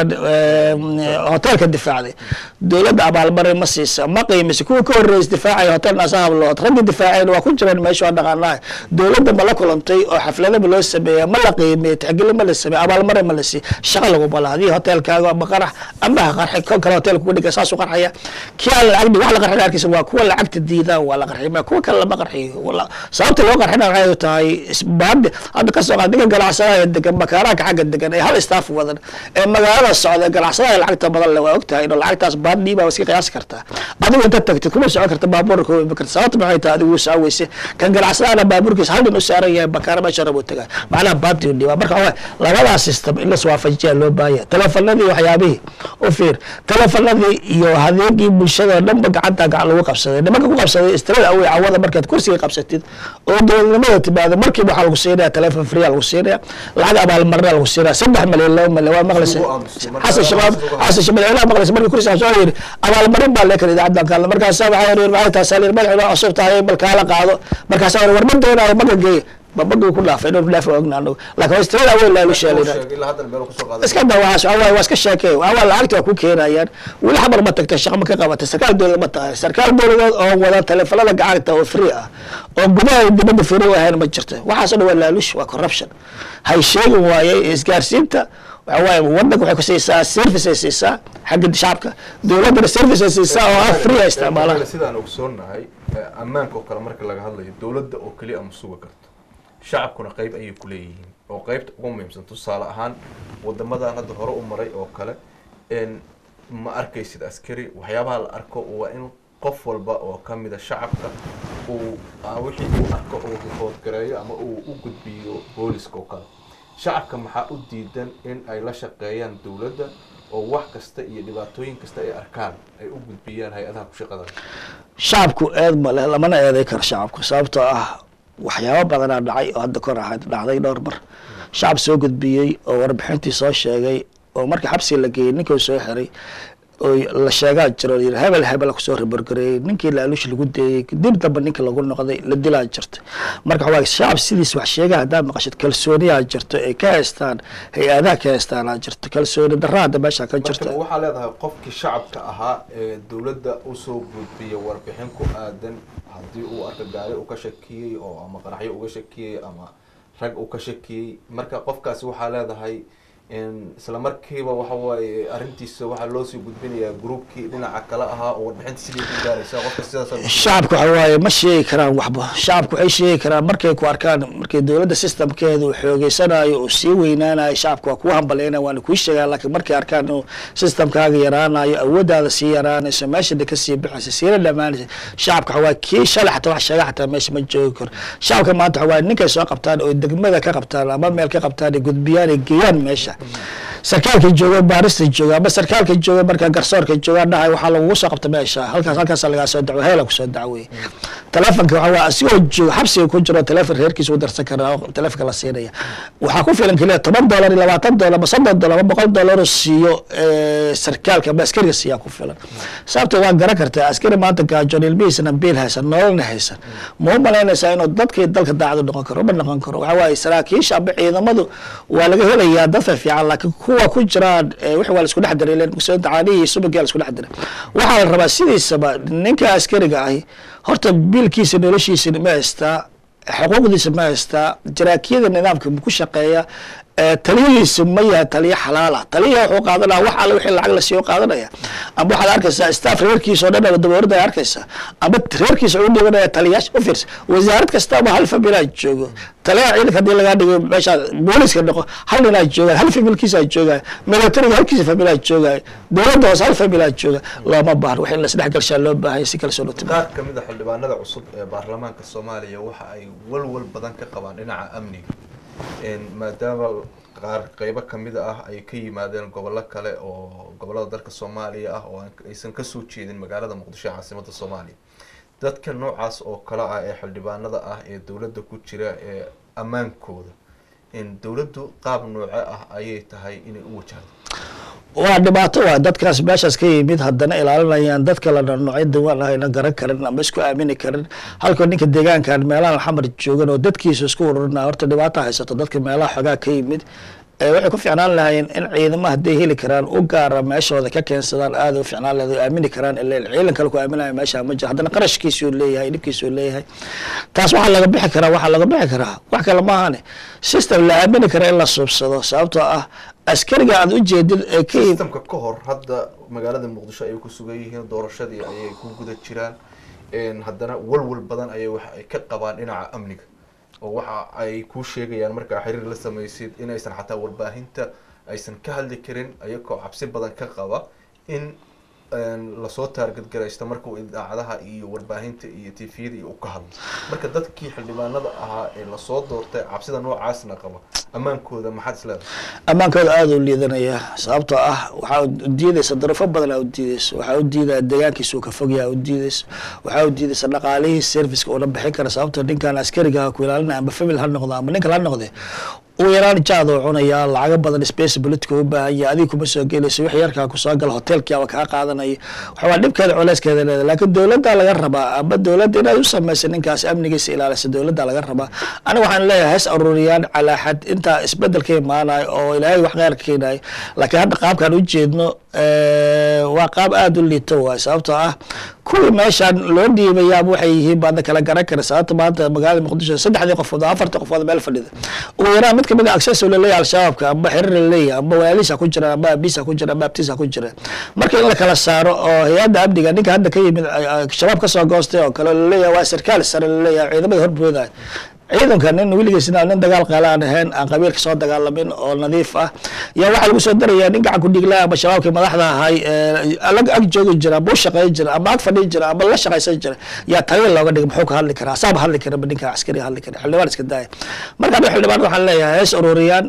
hoteelka difaacday dowladda abaalmarin ma siisa ma qiimisa kuwa ka horreeyay difaacaya hotel naasa hablood raggii difaaceen waa ku jireen meesha waa dhaqaanaha dowladda ma la kulantay oo xafladaba loo sameeya ma la qiimiyey tixgelin ma la sameeya abaalmarin ma la siiya shaqa laguma laha hadii hoteelkaaga ama qarax ama ha qarxi kon kale hotel kugu dhiga saasuu qarxaya kii aan lacag wax la qarxin arkaysa waa kuwa lacagta diidaan waa la qarxiy ma kuwa kale lama qarxiyo Wala- sababta loo qarxina waxay tahay isbaadi hadda ka soo qaad ninka ganacsadaha degan makaaraanka xagga degan ee hal staff wadan ee magaalada socda ganacsadaha lacagta badan le waa ogtahay inuu lacagtaas baadii baa iska qiyaasi kartaa adigu inta tagtid kuma socon karta baabuurka kuma iman karta sababta maxay tahay adigu saa weyse kan ganacsadahana baabuurkiisa hal nin u saaran yahay makaara meesha rabo tagaa macnaha baadi u dhiba marka waxaa labadaas system in las waafajiyaa loo baahanya telefonadii waxyaabihii u fiir telefonadii iyo adeegii bulshada oo dhanba gacanta gacan lagu qabsaday nimanka ku qabsaday istirada awey cawada markaad kursiga qabsatid oo dowladnimada timaado markiiba waxaa lagu siinaya telefon free lagu siinaya lacag abaalmarina lagu siinaya saddex malyan laba malyan waa maqlaysa
Ugu aamusay. Marka
xasan shabaab
ugu
xasan shabaab ilaa maqlaysa markii kursiga soo yiri abaalmarin baa leekan idaacaddan kaalna markaasaa waxaa yiri maxay tahay salir madaxda cusub tahay bal kaala qaado markaasaa yiri war ma doonayo maga geey babagii ku dhaafay inuu dhaaf ogna anagu laakiin waa istirada awey laa lu sheelina
ilaa haddan meel kusoo qaaday
iska dawaas waa waa iska sheekay waa waa lacagta waa ku keenayaan weli xabar ma tagta shaqo ma ka qabatay sarkaal dowlad ma tahay sarkaal dowladeed oo wada telefonada gacanta oo free ah oo gudaha iyo dibadda free u ahayn ma jirta waxaasoo dhan waa laalush waa corruption hay sheegi waayey isgaarsiinta waxa waaye wadanka waxay ku siisaa service ay siisaa xagga shacabka dowladdana service ay siisaa oo ah free ay isticmaalaan
sidaan ogsoonahay eh, ammaanka oo kale marka laga hadlayo dowladda oo keliya ama suga karto shacabkuna qayb ayay ku leeyihiin oo qaybta ugu muhiimsan tusaale ahaan wadamadan hadda hore u maray oo kale en ma arkaysid askari waxyaabaha la arko waa in qof walba oo kamida shacabka uu ah, wixii uu arko uu report gareeyo ama uu u gudbiyo booliska oo kale shacabka maxaa u diidan in ay la shaqeeyaan dowladda oo wax kasta iyo dhibaatooyin kasta ay arkaan ay u gudbiyaan hay-adaha ku shaqada
shacabku eed ma leh lamana eeday karo shacabku sababtoo ah waxyaabo badanaa dhacay oo hadda kor ahayd dhacday dhowr mar shacab soo gudbiyey oo warbixintii soo sheegay oo markii xabsiga la geeyey ninkii soo xiray oo la sheegaa jiro yiri hebel hebel kusoo riborgareeyey ninkii laaluush lagu deeyey dib damba ninka lagu noqday la dilaa jirta marka waxaa shacab sidiis wax sheega haddaad maqashid kalsooniyaa jirto ay ka haystaan hay-adaha ka haystaanaa jirto kalsooni darra hadda meesha ka jirta
marka waxaa leedahay qofkii shacabka ahaa ee dowladda usoo gudbiya warbixin ku aadan haddii uu arka gaari uu ka shakiyey oo ama qaraxyo uga shakiyey ama rag uu ka shakiyey marka qofkaasi waxaa leedahay in isla markiiba waxa waaye arrintiisa waxaa loosii gudbinayaa groupkii dhinaca kale ahaa oo warbixinta sidii ku gaaraysa qofka sidaas
shacabka waxa waaye ma sheegi karaan waxba shacabku waxay sheegi karaan markay ku arkaan markay dowladda systemkeeda uu xoogeysanayo uu sii weynaanayo shacabka waa kuu hambaleyna waana kuu sheegaa laakiin markay arkaan inuu systemkaaga yaraanayo awooddaada sii yaraanayso meeshana kasii baxaysa siina dhamaanaysa shacabka waxa waaye kii shalay xataa wax sheega xataa meesha ma joogi karo shacabka maanta waxa waaye ninkay soo qabtaan oo degmada ka qabtaan ama meel ka qabtaan ay gudbiyaan ay geeyaan meesha sarkaalka jooga baarista jooga ama sarkaalka jooga marka garsoorka jooga dhahay waxaa lagugu soo qabta meesha halkaas halkaas lagaa soo dacwo heela kusoo dacwey telefonka waxa waa asigoo jooga xabsiga ku jiro telefon reerkiisa u darsan karaa oo telefonka la siinaya waxaa ku filan keliya toban dollar iyo labaatan dollar ama soddon dollar ama boqol dollar oo siiyo eh, sarkaalka ama askariga siiyaa ku filan sababta waa garan kartaa askari maanta gaajoon ilmihiisana biil haysan nololna haysan ma u malaynaysaa inuu dadkii dalka daacadu noqon karo ma noqon karo waxa waaye saraakiisha ama ciidamadu waa laga helayaa dadka fiican laakiin kuwa kuwa ku jiraan wixii waa la isku dhex diray ilen mugsooyinta caanihii subagii la isku dhex diray waxaa la rabaa sidiisaba ninka askariga ahi horta biilkiisa noloshiisa ma haystaa xuquuqdiisa ma haystaa jaraakiyada nidaamka ku shaqeeya taliyadiisa ma yahay taliyo xalaala taliyaha wuxuu qaadanaya wax alle wixii lacag la siiyo qaadanaya amba waxaad arkaysaa staff reerkiisa oo dhan aba daboorada ay arkaysaa amba reerkiisa u dhibanaya taliyaasha u fiirsa wasaarad kastaba hal familaa joogo taliyaha ciidanka hadii lagaa dhigo meesha booliska dhaqo hal ninaa joogaan hal familkiisa joogaay militariga halkiisa familaa joogaay dowladda hoose hal familaa jooga looma baahno wax in la isdhex galshaa loo baahanya si kale soo dhutimo
qaar ka mid a xildhibaanada cusub ee baarlamaanka soomaaliya waxa ay walwal badan ka qabaan dhinaca amniga maadaama qaar qeybo kamid ah ay ka yimaadeen gobollo kale oo gobollada dalka soomaaliya ah oo aysan kasoo jeedin magaalada muqdisho ee caasimada soomaaliya dadka noocaas oo kale ah ee xildhibaanada ah ee dowladda ku jira ee ammaankooda dowladdu qaab nooce ah ayay tahay inay u wajahdo
waa dhibaato waay dadkaas meeshaas ka yimid haddana ilaalinayaan dadka la dharnoocyo diwaan ahayna garan karin ama isku aamini karin halka ninka deegaankan meelahan xamar joogan oo dadkiisa isku ururina horta dhibaato haysato dadka meelaha xogaa ka yimid waxay ku ficnaan lahaayeen in ciidamo hadday heli karaan u gaara meeshooda ka keensadaan aada u ficnaan lahayd oo aamini karaan ila ciidan kale ku aaminaya meesha ma jiro haddana qarashkiisuu leeyahay dhibkiisuu leeyahay taas waxaa laga bixi karaa waxaa laga bixi karaa wax kale maahane system la aamini kara in la suubsado sababtoo ah askariga aad ujeedid ee ka yimid
sistamka ka hor hadda magaalada muqdisho ayay ku sugan yihiin doorashadii ayay ku guda jiraan haddana walwal badan ayay waxa ay ka qabaan dhinaca amniga oo waxa ay kuu sheegayaan markaa xiriir la samaysid inaysan xataa warbaahinta aysan ka hadli karin ayagoo cabsi badan ka qaba in lasoo taargadgaraysto markuu idaacadaha iyo warbaahinta iyo tviyada iyo u ka hadlo marka dadkii xildhibaanada ahaa ee lasoo doortay cabsida noocaasna qaba ammaankooda maxaad isleedahay
ammaankooda aada u liidanaya sababtoo ah waxaa udiidaysa darafo badan aa udiidaysa waxaa u diidaya deegaankiisa uu ka fogyaa udiidaysa waxaa udiidaysa dhaqaalihii serviceka uuna bixin kara sababtoo ninkan askariga ku ilaalinaya amba famil ha noqdo amba ninka ha noqde uu yaraan jaad oo cunayaa lacago badan space politica u baahan yahay adiga kuma soo gelayso wix yarkaa kusoo gala hotelkii aba kaa qaadanaya waxawaa dhibkeeda culeyskeeda leedahay laakiin dowladda laga rabaa amba dowladda inaad u samaysa ninkaas amnigiisa ilaalisa dowladda laga rabaa aniga waxaan leeyahay has aruuriyaan calaa xad intaa isbedel ka imaanayo oo ilaahay wax kheyr ka keenayo laakiin hadda qaabkaan ujeedno waa qaab aada u liito waay sababtoo ah kuwii meeshaan loo dhiibayaaba waxay yihiin baadna kala garan kara sababta maanta magaalada muqdisho saddexdii qofood afartii qofood meel fadhida ugu yaraan mid kamid a access oo laleeyahay al-shabaabka amba xiriir laleeyahay amba walaalihiisa ku jira amba abiisa ku jira amba abtiisa ku jira marka in la kala saaro oo hay-adda amniga ninka hadda ka yimid shabaab kasoo goostay oo kale laleeyahay waa sarkaal sare laleeyahay ciidamada horboodayo ciidanka nin weligiisna nin dagaal qaala aan ahayn aan qabiilka soo dagaalamin oo nadiif ah yaa waxaa lagu soo daraya nin gacan ku dhiglaa ama shabaabkii madaxda ahay ag ag joogi jira amba u shaqeyn jira amba ag fadhiin jira amba la shaqaysan jira yaa taliya looga dhigay muxuu ka hadli karaa asaaba hadli kara ba ninka askari hadli kara xildhibaan iska daaya marka aniga xildhibaan waxaan leeyahay hees ururiyaan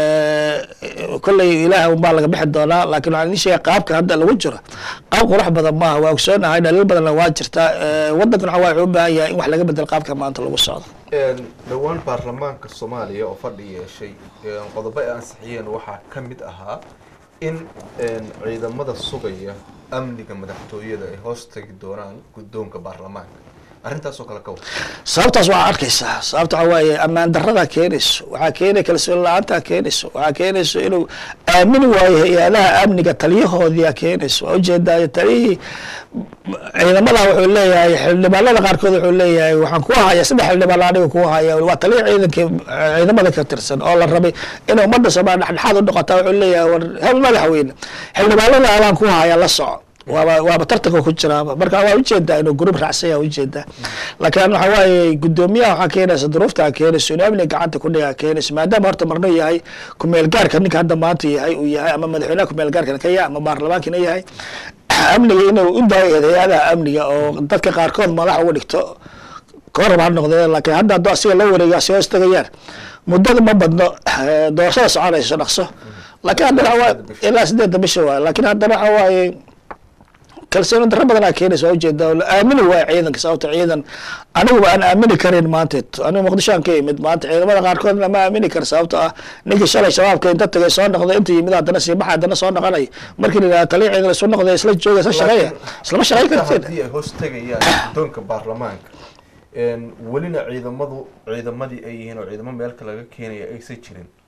kolley ilaaha unbaa laga bixi doonaa laakiin waxaan idin sheegay qaabka hadda lagu jiro qaab qurux badan maaha waa ogsoonahay dhaliil badanna waa jirtaa wadankan waxa wuxuu u baahan yahay in wax laga bedel qaabka maanta lagu socdo
dhowaan baarlamaanka soomaaliya oo fadhi yeeshay qodobo ay ansixiyeen waxaa ka mid ahaa in ciidamada sugaya amniga madaxtooyada ay hoos tagi doonaan guddoonka baarlamaanka arrintaasoo kale ka wada
sababtaas waxaa arkaysaa sababta waxaa waaye ammaan darradaa keenayso waxaa keenaya kalsooni la-aantaa keenayso waxaa keenayso inuu aamini waayo hay-adaha amniga taliyahoodiyaa keenayso waa ujeedaa taliyihii ciidamada wuxuu leeyahay xildhibaanada qaarkood wuxuu leeyahay waxaan ku haya saddex xildhibaan aniga ku haya waa taliya ciidanka ciidamada ka tirsan oo la rabay in ummadda soomaaliya dhexdhexaad u noqota wuxuu leeyahay war hel madaxweyne xildhibaanada abaan ku haya la soco waaba waaba tartanka ku jiraaba marka waa ujeedaa inuu gruub raacsan yaha ujeedaa laakiin waxa waaye guddoomiyaha waxaa keenaysa duruuftaa keenayso inuu amniga gacanta ku dhigaa keenayso maadaama horta marno yahay kumeel gaarka ninka hadda maanta yahay uu yahay ama madaxweynaha kumeel gaarkana ka yahay ama baarlamaankina yahay amniga inuu u daayo hay-adaha amniga oo dadka qaarkood madax uga dhigto korab ha noqdee laakiin hadda hadduu asiga la wareeyo asi hoos tagayaan muddada ma badno doorashada soconayso dhaqso laakiin haddana waa ilaa sideedda bisha waay laakiin haddana waxa waaye kalsooni darro badanaa keenaysa waa ujeedaa la aamini waayo ciidanka sababta ciidan aniguba aan aamini karin maanteed anigu muqdisho aan ka yimid maanta ciidamada qaarkoodna ma aamini kar sababta ah ninkii shalay shabaabka inta tagay soo noqday inta yimid haddana sii baxa haddana soo noqonay markii la yidhaha taliya ciidan isu noqday isla jooga isla shaqeeya islama shaqeyn kartiin
haddii ay hoos tegayaan guddoonka baarlamaanka welina ciidamadu ciidamadii ay yihiin oo ciidamo meelka laga keenaya aysan jirin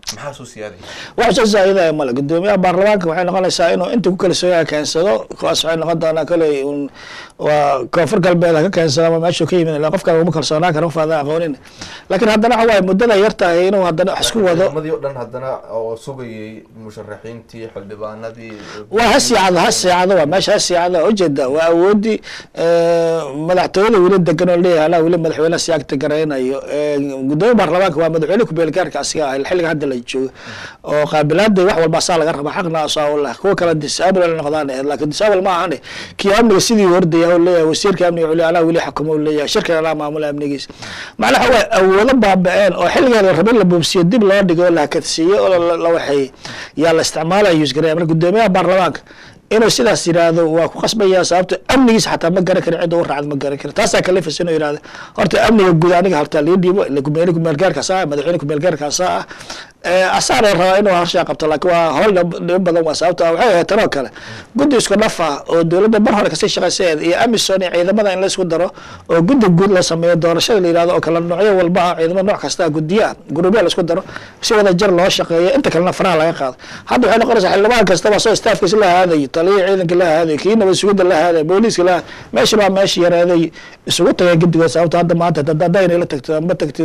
maxaa soo siyaadaya
wax soo zaa'idaya male gudoomiyaha baarlamaanka waxay noqonaysaa inuu inta ku kalsooyaha keensado kuwaas waxay noqon doonaa koley un waa koonfur galbeed ha ka keensado ama meeshuu ka yimid ilaa qofkan uma kalsoonaan kara ufaadan aqoonin laakiin haddana waxa waaye muddada yar tahay inuu haddana wax isku wado
ciidamadii oo dhan haddana oo sugayay musharaxiintii xildhibaanadii
waa ha siicado ha siicado waa meesha ha siicado ujeeda waa awoodii madaxtooyada weli degan oo leeyahay anaa weli madaxweyne siyaagta garaynayo gudoomiya baarlamaanka waa madaxweyne ku-beelgaarka asiga ah xilliga hadda la joogo oo qaabilaada wax walba saa laga raba xaqna asaa u leh kuwa kale disaabl ay noqdaan ahayd laakiin disaabl ma ahane kii amniga sidii hordaya oo leeyahay wasiirka amniga weli anaa weli xukumo leeyahay shirkan anaa maamula amnigiisa macnaha waa awoodo baaba-een oo xilligeeda la rabay in la boobsiyo dib loo dhigo oo la hakadsiiyo oo la waxeeyey yaa la isticmaalaya yusgareya marka gudoomiyaha baarlamaanka inuu sidaas yidhaahdo waa ku qasbaya sababto amnigiisa xataa ma garan karin cidda u raacda ma garan karin taasaa kalifas inuu yidhahdo horta amniga guud aniga horta lii dhiibo gudoomiye kumeelgaarkaasa ah madaxweyne kumeelgaarkaasa ah asaana rabaa inuu harshaa qabto laakiin waa howl dhibo badan waa sababto waxay ahayd tanoo kale guddi isku dhaf ah oo dowladda mar hore kasii shaqaysaeed iyo amison iyo ciidamada in la isku daro oo guddi guud la sameeyo doorashada la yihahdo oo kale noocyo walba ah ciidamo nooc kasta guddiya guruubya la isku daro si wada jar loo shaqeeyo inta kalena faraha laga qaado hadda waxay noqonaysaa xildhibaan kastaba soo staafkiisa la haadayo taliya ciidanka la haadayo kii nabad sugidda la haadayo booliiska la meeshan waa meesha yaraaday isugu tagay guddigood sababto hadda maanta hadayna la tagto ama tagto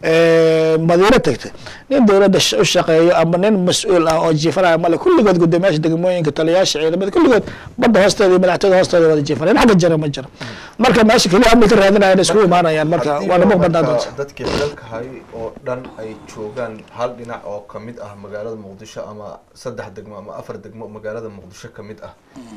madiino tagto nin dowladda u shaqeeyo ama nin mas-uul ah oo jiifanaya male kulligood gudoomiyaasha degmooyinka taliyaasha ciidamada kulligood badda hoosteeda iyo madaxtooyada hoosteeda wada jiifanaya xagga jira ma jiro marka meesha keliya amni ka raadinayaan iskugu imaanayaan marka waa namo badnaan doonta
dadkii xilalka hay oo dhan ay joogaan hal dhinac oo kamid ah magaalada muqdisho ama saddex degmo ama afar degmo magaalada muqdisho kamid ah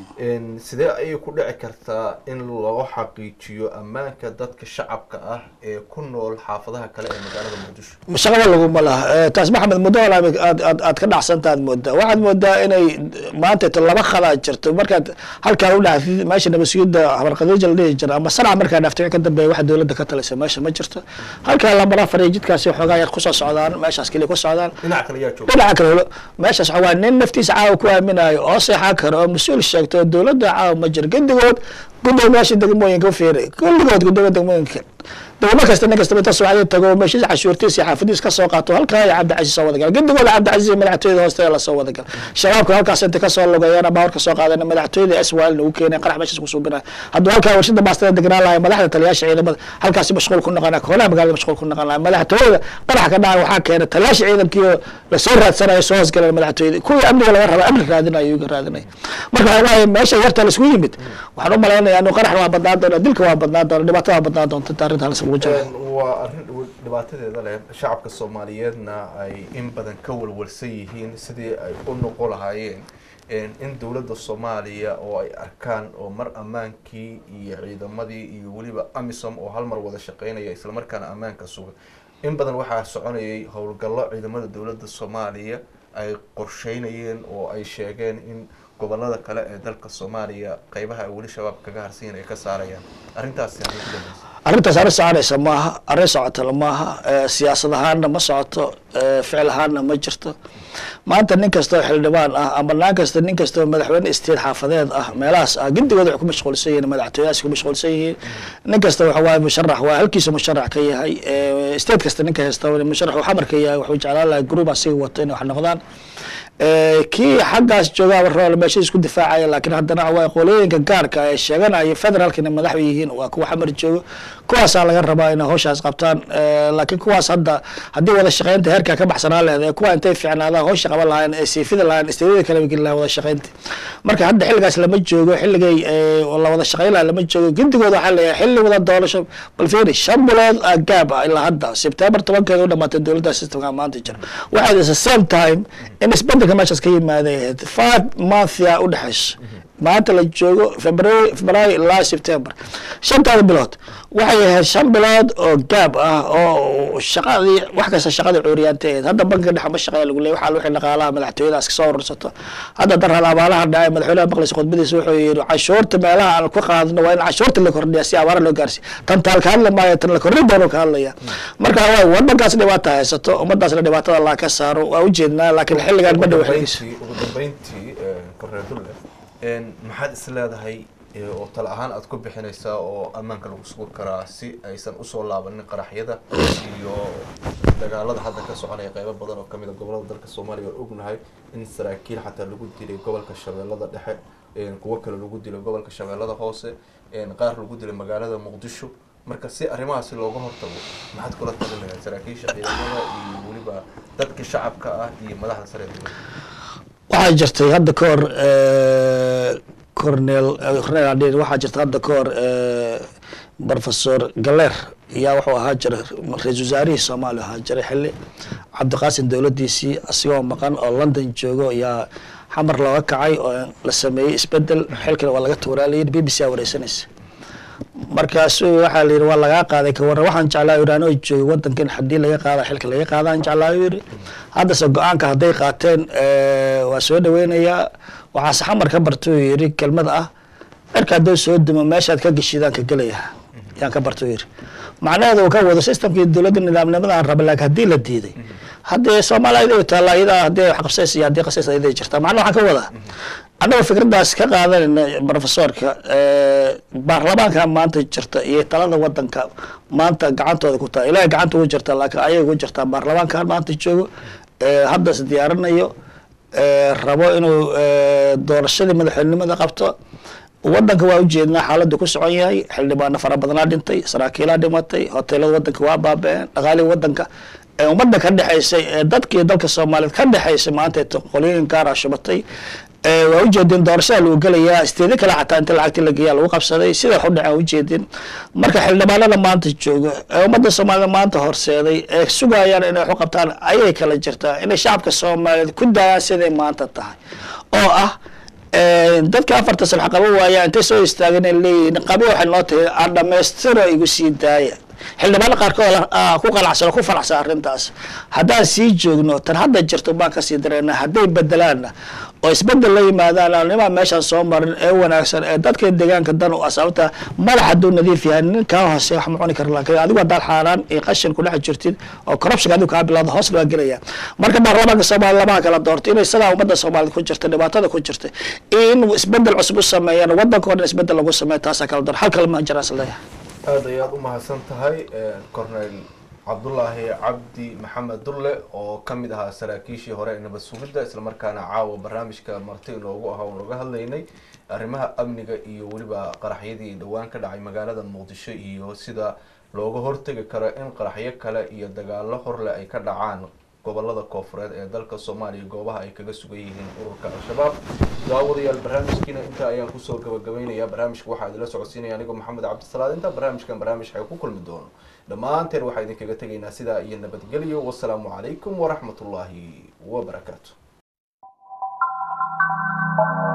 sidee ayay ku dhici kartaa in loo xaqiijiyo ammaanka dadka shacabka ah ee ku nool xaafadaha kale ee magaalada muqdisho
shaqaba laguma laha taas maxamed muddo hol aad aad aad ka dhacsantaad moodaa waxaad moodaa inay maanta to laba khadaad jirto markaad halkaan udhaxdid meesha nabadsugyada habarqadiija la dhihi jira ama sanac markaa dhaftay ka dambeeya waxa dowladda ka talisa meesha ma jirto halkaa lambar afar iyo jidkaasi xoogaa yar kusoo socdaan meeshaas keliya ku socdaan
dhinaca kale yaa jooga
dhinaca kale holo meeshaas waxa waa nin naftiisa caawa ku aaminayo oo seexan karo oo mas-uul sheegto oo dowladda caawa ma jiro gedigood gudoomiyaasha degmooyinka u fiiray kulligood gudoomiya degmooyinka degmo kasta nin kastaba inta subaxdii tago meeshiisa cashuurtiisa iyo xaafadiis ka soo qaato halkaa iyo cabdicasiis soo wadagal gedigooda cabdicasiis iyo madaxtooyada hoosteeda lasoo wadagal shabaabka halkaas inta kasoo lugayeen ama horka soo qaadeen madaxtooyada swal nagu keeneen qarax meeshaas ku suubinaya hadduu halkaa warshada baastada degnaan lahay madaxda taliyaasha ciidamada halkaasi mashquul ku noqon lahay koolaha magaalada mashquul ku noqon lahay madaxtooyada qarax ka dhacay waxaa keenay taliyaasha ciidankii oo lasoo raadsanayo soo hoosgaleen madaxtooyada kuwii amniga laga raba amni raadinayo iyaga raadinaya marka waxaa waaye meesha yarta laisku yimid waxaan u malaynayaa inuu qarax waa badnaan doona dilka waa badnaan doona dhibaatada waa badnaan doonta inta arrinta halis lagu jiro
waa arrin dhibaatadeeda leh shacabka soomaaliyeedna ay in badan ka walwalsan yihiin sidii ay u noqon lahaayeen in dowladda soomaaliya oo ay arkaan oo mar ammaankii iyo ciidamadii iyo weliba amisom oo hal mar wada shaqeynaya islamarkaana ammaanka suga in badan waxaa soconayay howlgallo ciidamada dowladda soomaaliya ay qorsheynayeen oo ay sheegeen in gobolada kale ee dalka soomaaliya qeybaha ay weli shabaab kaga harsanyiin ay ka saarayaan arrintaasi arrin ku dambaysa
arrintaas arrin soconaysa maaha arrin socotana maaha siyaasad ahaanna ma socoto ficil ahaanna ma jirto maanta nin kastoo xildhibaan ah ama naan kasta nin kastoo madaxweyne isteed xaafadeed ah meelahaas ah gidigooda waxay ku mashquulsan yihiin madaxtooyahaas ku mashquulsan yihiin nin kasta waxa waaye musharax waa halkiisa musharax ka yahay isteed kasta ninka haysta musharax uu xamar ka yahay wuxuu jeclaan lahay group asiga wato inay wax noqdaan kii xaggaas joogaaba rool meesha isku difaacaya laakiin haddana waa qolooyinka gaarka ee sheeganaya federaalka inay madax yihiin waa kuwa xamar joogo kuwaasaa laga rabaa inay hawshaas qabtaan laakiin kuwaas hadda haddii wada shaqeynta heerkaa ka baxsanaa leedahay kuwa intay fiicnaadaan hawsha qaban lahayn ee siifida lahayn isteedyada kale geli lahayn wada shaqeynta marka hadda xilligaas lama joogo xilligay la wada shaqeyn laha lama joogo gindigooda waxaa leeyahay xilli wada doorasho bal fiiri shan bilood gaab ah ilaa hadda sebtembar tobankeeda u dhamaatay dowladda systemka maanta jira waxay the same time in isbedelka meeshaas ka yimaaday five monthia u dhexeyso maanta la joogo february february ilaa september shantaada bilood waxay ahayd shan bilood oo gaab ah oo shaqadii wax kasta shaqadii cuuriyaanteed hadda bankiga dhexe ma shaqeeya lagu leeyay waxaa wixii dhaqaalaha madaxtooyadaas kasoo urursato hadda darhal abaalaha dhacay madaxweynaha maqleysa khudbadiisa wuxuu yidhi cashuurta meelaha aan ku qaadno waa in cashuurta la kordhiya si abaara loo gaarsiy tan taal ka hadli maayo tan la kordhin doono ka hadlaya marka waa wadankaas dhibaata haysato ummadaasna dhibaatada allah ka saaro waa ujeednaa laakiin xilligaan ma dhow xilgiisa
ugu dambeyntii korreedulle maxaad is leedahay oo tala ahaan aad ku bixinaysaa oo ammaanka lagu sugi karaa si aysan usoo laabanin qaraxyada iyo dagaalada hadda ka soconaya qeybo badan oo kamid a gobolada dalka soomaaliya waan ognahay in saraakiil xataa lagu dilay gobolka shabeellada dhexe kuwo kale lagu dilay gobolka shabeellada hoose qaar lagu dilay magaalada muqdisho marka si arrimahaasi looga hortago maxaad kula talin lahayd saraakiisha ciidamada iyo weliba dadka shacabka ah iyo madaxda sare ee dowladda
waxaa jirtay hadda ka hor cornel cornel adin waxaa jirta hadda ka hor professor galer ayaa wuxuu ahaa jiray ra-isul wasaarihii soomaaliya ahaa jiray xilli cabdiqaasim dowladdiisii asigoo maqan oo london joogo ayaa xamar looga kacay oo la sameeyey isbedel xilkana waa laga tuuraa layidhi b b c a wareysanaysa markaasu waxaa la yidhi waa lagaa qaaday ka waran waxaan jeclaa yidhi anoo joogay wadankan haddii laga qaada xilka laga qaadaan jeclaa yidhi haddase go-aanka hadday qaateen waa soo dhaweynayaa waxaase xamar ka bartuu yidhi kelmad ah cirka hadduu soo dumo meeshaad ka geshidaan ka gelaya yaan ka bartuu yidhi macnaheedu uu ka wado systemkii dowladda nidaamnimadaan raba laakiin haddii la diiday haddee soomaaliya iday taalla iyadaa haddii wax qabsays iyo haddii qasays iday jirtaa macnaha waxaan ka wadaa annagoo fikraddaas ka qaadanayna professorka baarlamaanka maanta jirta iyo talada wadanka maanta gacantooda ku taha ilahay gacanta ugu jirta laakiin ayay ugu jirtaa baarlamaankan maanta joogo hadda is diyaarinayo rabo inuu doorashadii madaxweynenimada qabto wadanka waa ujeednaa xaaladdu ku socon yahay xildhibaano fara badanaa dhintay saraakiilaa dhimatay hoteelada wadanka waa baaba-een dhaqaalihii wadanka ee ummadda ka dhexaysay ee dadkii dalka soomaaliyeed ka dhexaysay maanta qolooyin gaara shubatay waa ujeedin doorashada lagu gelayaa isteedi kale xataa inta lacagti la geeyaa lagu qabsaday sida wax u dhaceen ujeedin marka xildhibaanada maanta jooga ee ummadda soomaaliyed maanta horseeday ee sugayaan inay wax u qabtaan ayay kala jirtaa inay shacabka soomaaliyeed ku daayaan siday maanta tahay oo ah dadka afarta sano qaba waaya intay soo istaageen ay leeyihiin qabi waxay noo tahay aan dhamaystiro igu sii daaya xildhibaano qaarkood ku qanacsan oo ku faraxsan arrintaas haddaan sii joogno tan hadda jirto baan kasii dareena hadday bedelaanna oo isbedel la yimaadaan nimaa meeshaan soo marin ee wanaagsan ee dadka deegaanka dan u ah sababta madax hadduu nadiif yahay nin kaa hoose wax ma cuni kara laakiin adigu haddaad xaaraan iyo qashin kudhex jirtid oo corruption adigu kaa bilowda hoos waa gelaya marka baarlamaanka soomaaliya lamaha kala doorto inay sidaa ummadda soomaaliyed ku jirta dhibaatada ku jirta in isbedel cusub u sameeyaan wadanka o dhan isbedel lagu sameeya taasaa kala door hal kale ma jiraan isleeyahay
aada ayaad u mahadsan tahay cornel cabdullaahi cabdi maxamed dulle oo ka mid ahaa saraakiishii hore ee nabad sugidda islamarkaana caawa barnaamijka marti inoogu ahaa oo naga hadlaynay arrimaha amniga iyo weliba qaraxyadii dhowaan ka dhacay magaalada muqdisho iyo sida looga hortegi karo in qaraxyo kale iyo dagaalo horle ay ka dhacaan gobolada koofureed ee dalka soomaaliya goobaha ay kaga sugan yihiin ururka al-shabaab daawadayaal barnaamijkiina intaa ayaan kusoo gabagabaynayaa barnaamijka waxaa idinla socodsiinaya anigoo maxamed cabdisalaad inta barnaamijkan barnaamij ay ku kulmi doono dhammaanteen waxaa idinkaga tegaynaa sidaa iyo nabadgelyo wasalaamu calaykum waraxmat ullaahi wabarakaatu